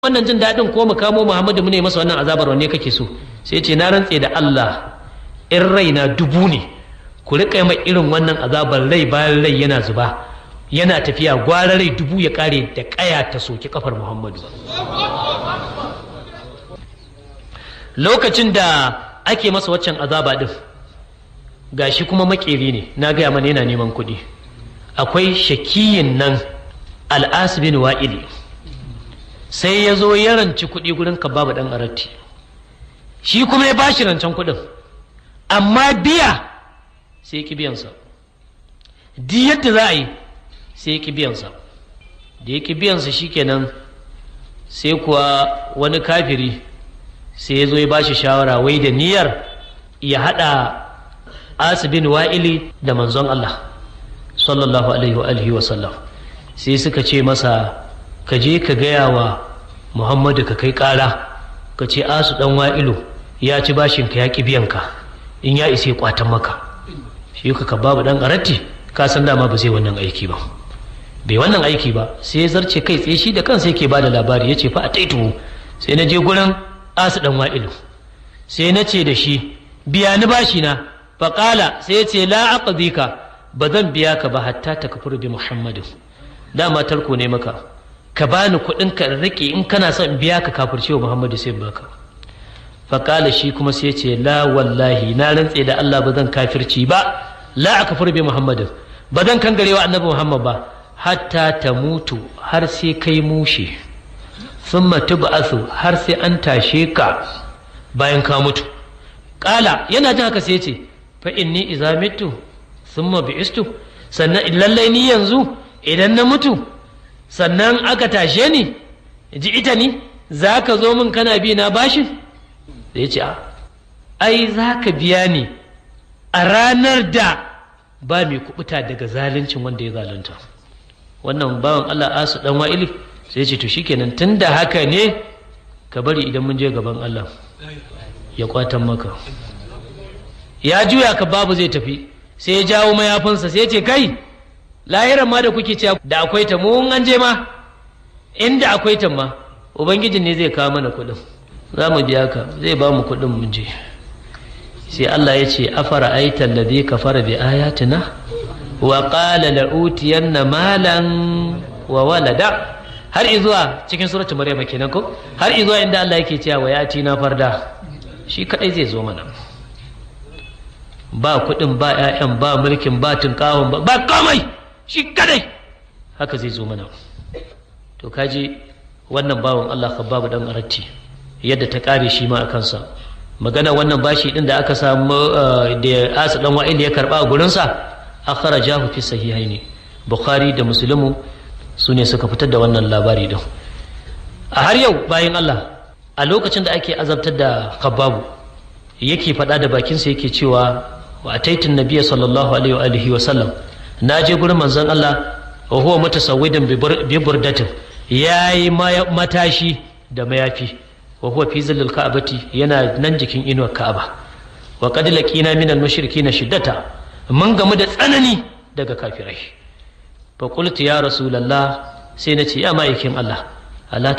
wannan jin daɗin ko mu kamo Muhammadu mu ne masa wannan azabar wanne kake so sai ce na rantse da Allah in raina dubu ne ku riƙa mai irin wannan azabar rai bayan rai yana zuba yana tafiya gwara rai dubu ya kare da ƙaya ta soki kafar Muhammadu lokacin da ake masa waccan azaba din gashi kuma makeri ne na gaya mana yana neman kuɗi akwai shakiyin nan al'asibin wa'ili sai ya zo ya ranci kuɗi gurin babu ɗan aratti shi kuma ya bashi rancen kuɗin amma biya sai ya biyansa di yadda za a yi sai ya biyansa da ya biyansa shikenan sai kuwa wani kafiri sai ya zo ya bashi shawara wai da niyyar ya haɗa asibin wa'ili da manzon Allah sallallahu alaihi wa alihi wa sallam sai suka ce masa ka je ka gaya wa muhammadu ka kai ƙara ka ce asu ɗan wa'ilu ya ci bashin ka ya ƙi biyan ka in ya isa kwatan maka shi ka babu ɗan ƙaratti ka san dama ba zai wannan aiki ba bai wannan aiki ba sai ya zarce kai tsaye shi da kansa yake ba da labari ya ce fa a taituhu sai na je gurin asu ɗan wa'ilu sai na ce da shi biya ni bashi na faƙala sai ya ce la aqdika ba zan biya ka ba hatta ta kafur bi muhammadin dama tarko ne maka ka bani kuɗin ka rike in kana son in biya ka kafirce wa muhammadu sai baka faƙala shi kuma sai ce la wallahi na rantse da allah ba zan kafirci ba la a kafir bi muhammadin ba zan kangare wa annabi muhammad ba hatta ta mutu har sai kai mushe thumma tub'athu har sai an tashe ka bayan ka mutu ƙala yana jin haka sai ce fa inni idza mitu thumma bi'istu sannan lallai ni yanzu idan na mutu sannan aka tashe ni ji ita ni za ka zo min kana bi na bashin da ya ce a ai za ka biya ni a ranar da ba mai kubuta daga zaluncin wanda ya zalunta wannan bawan Allah asu dan wa'ili sai ce to shikenan tun da haka ne ka bari idan mun je gaban Allah ya kwatan maka ya juya ka babu zai tafi sai ya jawo mayafinsa sai ya ce kai lahiran ma da kuke cewa da akwai ta mun an je ma inda akwai ta ma ubangijin ne zai kawo mana kuɗin za mu biya ka zai ba mu kuɗin mun je sai Allah ya ce afara aita alladhi kafara bi ayatina wa qala la utiyanna malan wa walada har izuwa cikin suratul maryam kenan ko har izuwa inda Allah yake cewa wa yati na farda shi kadai zai zo mana ba kuɗin ba 'ya'yan ba mulkin ba tunkawon ba ba komai shi kadai haka zai zo mana to kaji wannan bawan Allah babu dan aratti yadda ta kare shi ma a kansa magana wannan bashi din da aka samu da asu dan wa'il ya karba a gurinsa akhrajahu fi sahihaini bukhari da muslimu su ne suka fitar da wannan labari din a har yau bayan Allah a lokacin da ake azabtar da khababu yake faɗa da bakinsa yake cewa wa ataitin nabiyya sallallahu alaihi wa alihi wa sallam na je gurin manzon Allah wa huwa mutasawwidan bi burdatin yayi matashi da mayafi wa huwa fi zillil ka'bati yana nan jikin inuwar Ka'aba wa qad laqina min al-mushrikin shiddata mun gamu da tsanani daga kafirai fa qultu ya rasulullah sai nace ya ma'aikin Allah Allah